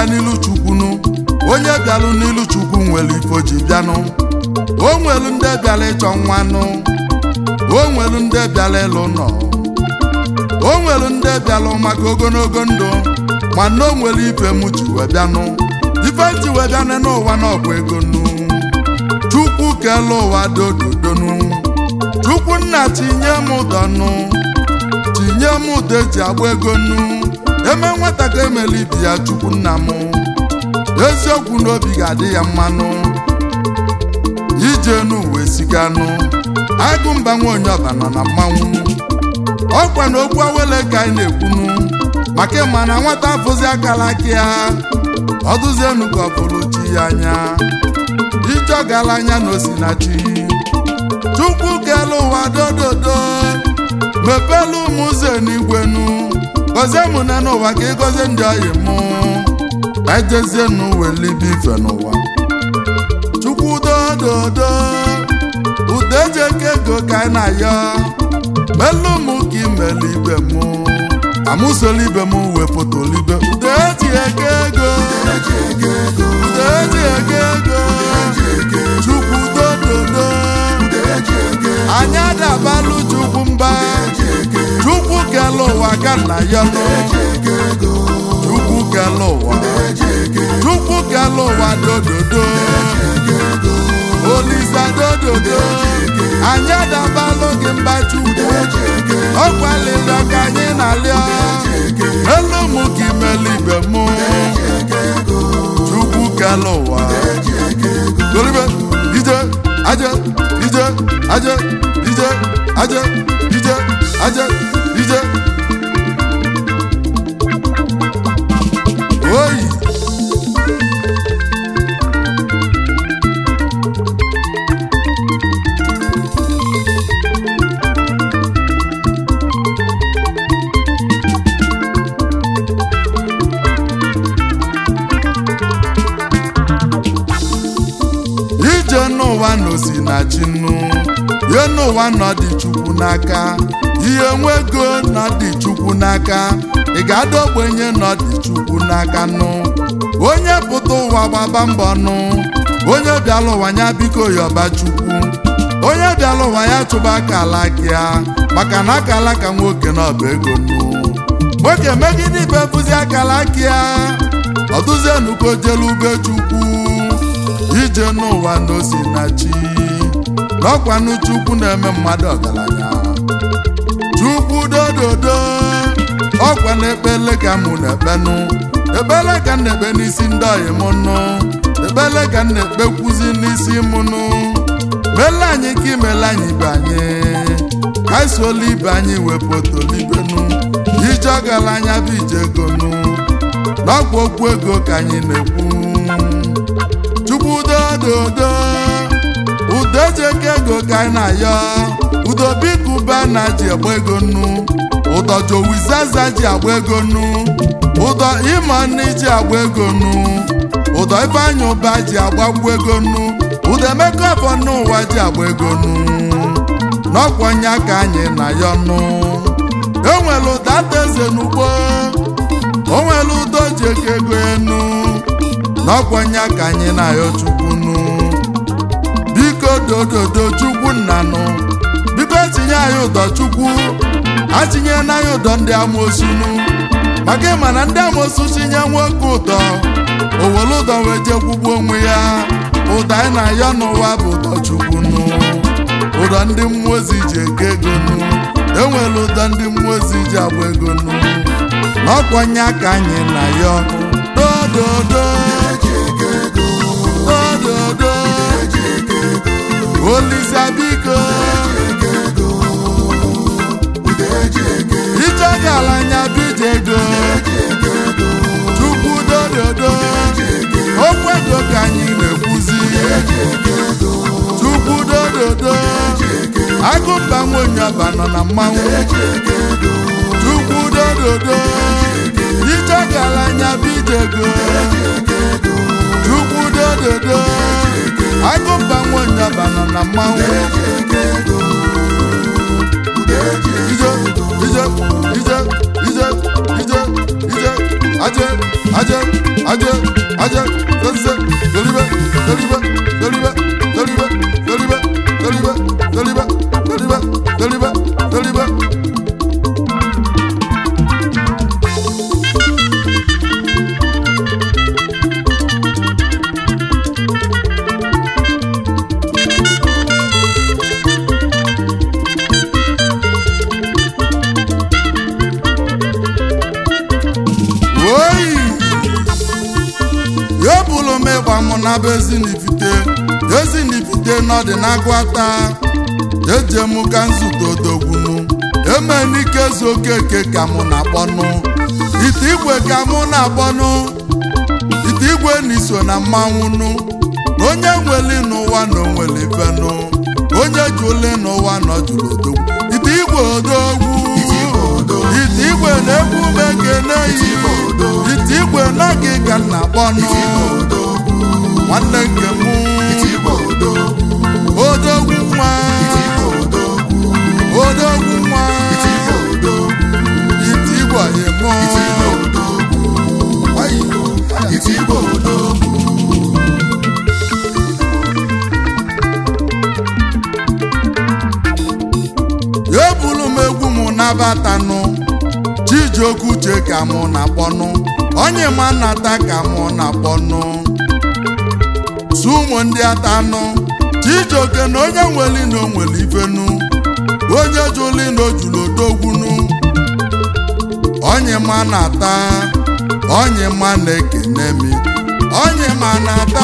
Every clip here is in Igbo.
n'ilu chukwunu onye bịalụ n'ilu chukwu nwere ifo ji bịanụ o nwelu ndị bịala ịchọ nwanụ o nwelu ndị bịala ịlụ nọ o nwelu ndị bịalụ maka ogologo ndụ mana o nwere ife m ji wee bịanụ ife ji wee bịanụ n'ụwa n'ọbụ ego nnu chukwu kele ụwa dododonu chukwu nna tinye m ụdọnụ tinye m ụdọ eji agba ego nnu eme nwata ka emela ibi ya chukwu nna m eziokwu n'obi ga-adị ya mmanụ ije n'uwe siganụ agụ mba nwa onye ọba nọ na mmanwụ ọkwa na okwu awele ka anyị na-ekwunu maka ịma na nwata afụzi akala aka ya ọdụzienu ka ọ bụrụ chi ya anya ije ọgala anya na osinachi chukwu kele ụwa dododo mepelu m ụzọ n'igwenu gọzie m na n'ụwa ka ịgọzie ndị ọyị mụ ka ejezie n'uwelibe ife n'ụwa chukwu dododo udo eji eke ego ka anyị na-ayọ melu m ka imelu ibe m amụsola ibe m wepụtalibe udo eji eke ego udo eji eke ego chukwu dododo anyị adabalụ chukwu mba chukwu kele ụwa ka nna ya nụ chukwu kele ụwa chukwu kele ụwa dododo olisa dododo anyị adabalụ gị mba chukwu ọkwalịrịọ ka anyị na-alịọ elu mụ ka imeli ibe mụ chukwu kele ụwa golibe ije aje ije aje ije aje ije aje ije oyi ije n'ụwa n'osi na chi nnu ihe n'ụwa nọ dị chukwu n'aka ihe nwego nọ dị chukwu n'aka ị ga-ada ogbenye nọ dị chukwu n'aka nụ onye pụta ụwa gbaba mbọ nụ onye bịala ụwa ya biko yọba chukwu onye bịala ụwa ya chụba akala ya maka na akala ka nwoke na ọba ego nụ nwoke megide ibe bụzi akala ya ọdụzienuko jelu ube chukwu ije n'ụwa n'osi na chi n'ọkwanụ chukwu na-eme mmadụ ọgaranya chukwu dododo ọkwa na-ekpele ka mụ na-ekpenụ ekpele ka m na-ekpe n'isi ndị ọyị m nụ ekpele ka m na-ekpekwuzi n'isi m nụ mele anyị ka imele anyị ibe anyị ka anyị suola ibe anyị wepụtolibenu ije ọgaranya bụ ije ego nụ n'ọkwa okwu ego ka anyị na-ekwu chukwu dododo udo eji eke ego ka anyị na-ayọ udo biko ụba na ji agba ego nnu ụdọ jowizaza ji agba ego nnu ụdọ ịmọnne ji agba ego nnu ụdọ ifeanyị ụba ji agbakwu ego nnu ụdọ emeka afọ n'ụwa ji agba ego nnu n'ọkwanye ka anyị na-ayọ nnu enwere ụda eze n'ugbo onwere udo ji eke ego enu n'ọkwanye ka anyị na-ayọ chukwu nnu biko dododo chukwu nnanụ biko tinye anyị ụdọ chukwu atinye n'anya ụdọ ndị amosunu maka ịma na ndị amosu tinye nwoke ụdọ owere ụdọ wee jee kwugbu onwe ya ụdọ anyị na-ayọ n'ụwa bụ ụdọ chukwu nụ ụdọ ndị mmụọ ozi ji ego ego nụ enwere ụdọ ndị mmụọ ozi ji agba ego nụ n'ọkwanye ka anyị na-ayọ dododo dododo olisa biko ije gala anya bije ego chukwu dododo okwu ego ka anyị na-ekwuzi chukwu dododo agụmba nwenye ọba nọ na mmanwụ chukwu dododo ije gala anya bije ego chukwu dododo agụmba nwenye ọba nọ na mmanwụ ije ije ije ije ije ije aje aje aje naba ezinifite ezinifite nọdị n'agwata eje mụ ka nzute odogwunu emenike okeke ka mụ na-akpọnụ ite igwe ka mụ na-akpọnụ ite igwe n'iso na mmanwụnụ onye nweli n'ụwa na onwere ifenụ onye jụli n'ụwa nọ jụrụ odogwu ite igwe odogwu ite igwe na-egwu mekene yi ite igwe n'oge ka m na-akpọnụ nwanne nke mụ odogwu nwa odogwu nwa ite igwe ayemụ ebulu m egwu m nabatanụ chijioke uche ka mụ na-akpọnụ onye ma nnata ka mụ na-akpọnụ su ụmụ ndị atanụ chijioke na onye nweli na onwere ifenu onye jụli na ojulu odogwunu onye ma na-ata onye ma na-ekene mi onye ma na-ata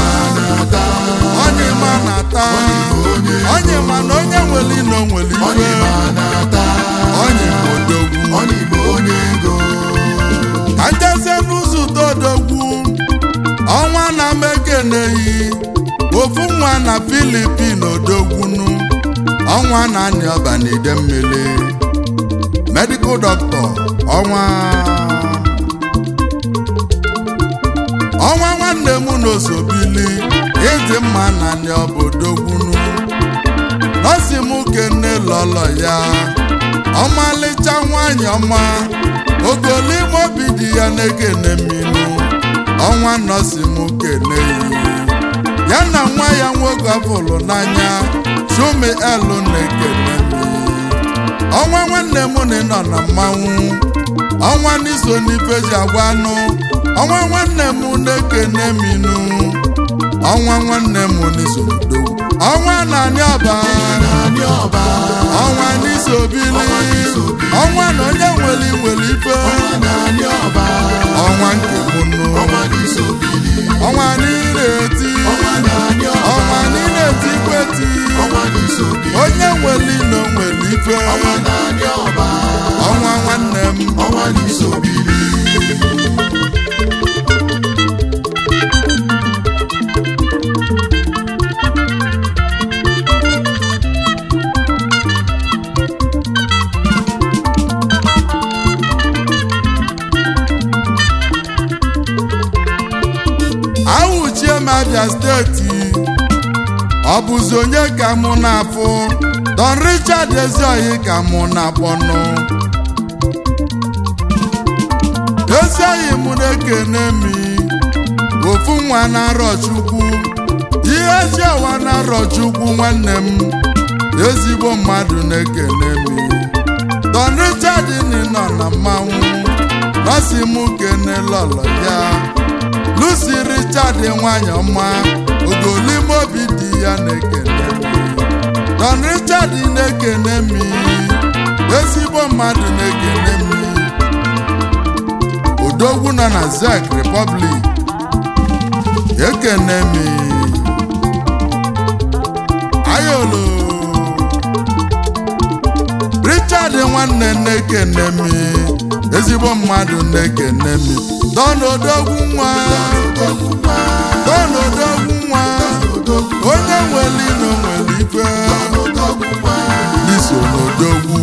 onye ma na-ata onye ma na onye nweli na onwere ife onye ma odogwu ka njezie n'ụzọ udodogwu ọnwa na mekeneyi ofu nwa na filipin odogwunu ọnwa na anị ọba na ide mmiri medical doctor ọnwa ọnwa nwanne m n'osobili ịdị mma na anị ọba odogwunu nọsi m kene lọlọ ya ọmalịcha nwanyị ọma ogolime obi dị ya na-ekene mminu ọnwa nọsi m kene ya na nwa ya nwoke ọbụlụ n'anya chumi elu na-ekene ọnwa nwanne m na nọ na mmanwụ ọnwa n'iso n'ife ji agwa anụ ọnwa nwanne m na-ekene minu ọnwa nwanne m n'iso dogwu ọnwa na-anị ọba ọnwa n'iso bili ọnwa na onye nwere nwere ife ọnwa nke mụnụ ọnwa niile eti ọnwa niile eti kweti onye nwere ino nwere ife ọnwa nwanne m ahụchie m abịa steeti ọ bụzi onye ka mụ na-afụ don richard eziohi ka mụ na-akpọnụ eziohi mụ na-ekene mi ofu nwa na-arọ chukwu ihe ji ọwa na-arọ chukwu nwanne m ezigbo mmadụ na-ekene mi don richard ni nọ na mmanwụ nọsi mụ kene lọlọ ya lucy richard nwanyị ọma ogolime obi dị ya na-ekene m don richard na-ekene m ezigbo mmadụ na-ekene m odogwu nọ na zek republic ekene m ayolo richard nwanne na-ekene m ezigbo mmadụ na-ekene m don odogwu nwa don odogwu nwa onye nwere ino nwere ife iso n'odogwu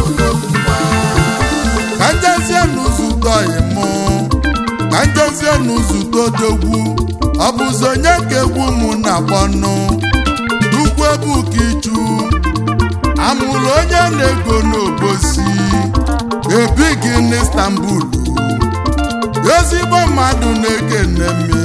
ka njezie n'ụzụtọ mụ ka njezie n'ụzụtọ odogwu ọ bụzi onye ka egwu m na-akpọnụ tukwu ebuka ichu amụrụ onye na-ego n'obosi ebighị n'Istanbul ezigbo mmadụ na-ekene mi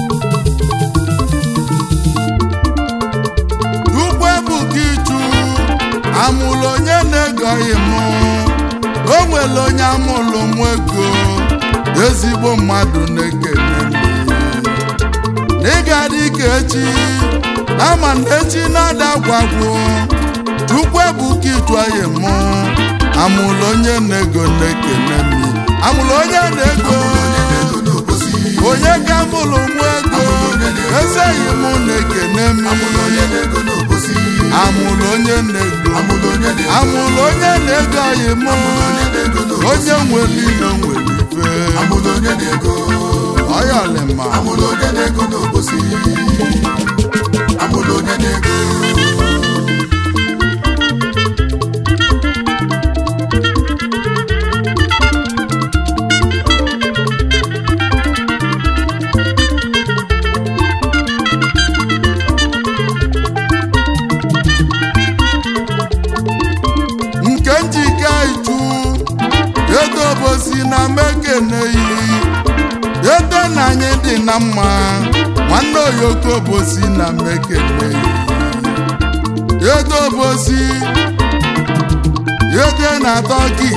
tukwu ebuka ichu amụrụ onye na-egoghị m o nwere onye amụrụ m ego ezigbo mmadụ na-ekene mi n'ịga dị ka echi ama na echi na-ada gwagwo tukwu ebuka ichu anyị mụ amụrụ onye na-ego na-ekene mi amụrụ onye na-ego onye ka mụrụ nwa ego ezeghị m na-ekene m amụlụ onye na-ego n'obosi amụrụ onye na-ego amụlụ onye na-ego amụrụ onye na-ego anyị mụ onye na-ego n'obosi onye nwere ilo nwere ife amụlụ onye na-ego ọyọlịma amụlụ onye na-ego n'obosi amụlụ onye na-ego nke njike ichu edobosi na mekeneyi edo na anyị dị na mma nwanne oyoko bosi na mekeneyi edobosi ede na tọki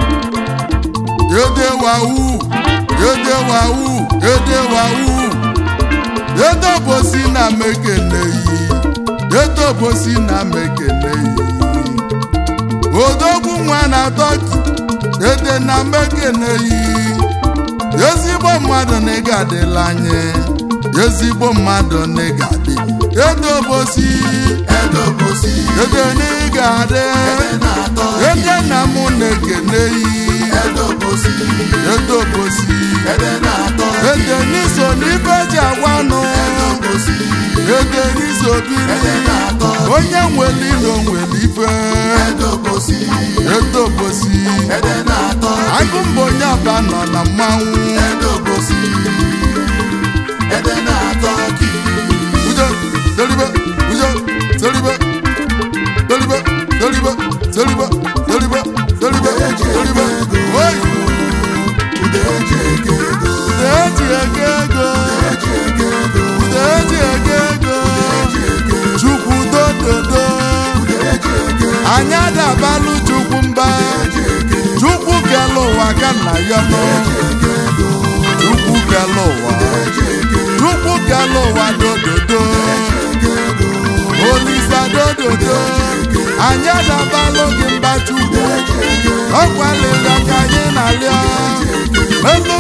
ede wawu ede wawu ede wawu edobosi na mekeneyi edobosi na mekeneyi odogwu nwa na tọki ede na mekeneyi ezigbo mmadụ na ịga adịla anyị ezigbo mmadụ na ịga adị edobosi edobosi ede na ịga adị na-atọ ede na mụ na-ekeneyi edobosi edobosi ede na-atọ ede n'iso n'ife ji agwanụ edobosi ede n'iso biri ede na-atọ onye nwere ilo nwere ife edobosi edobosi ede na-atọ agụ mbụ onye ọba nọ na mmanwụ edobosi ede na-atọ ki ujo deribe ujo deribe deribe deribe deribe deribe deribe deribe oyi ude eji ego ego ude eji ego ego eji ego ego ude eji ego ego eji ego chukwu dododo ude eji ego anyị adabalụ chukwu mba eji ego chukwu kele ụwa ka nna ya nọ ego chukwu kele ụwa eji ego chukwu kele ụwa dododo ego olisa dododo anyị adabalụ gị mba chukwu ọkwalịga ka anyị na-arịọ elu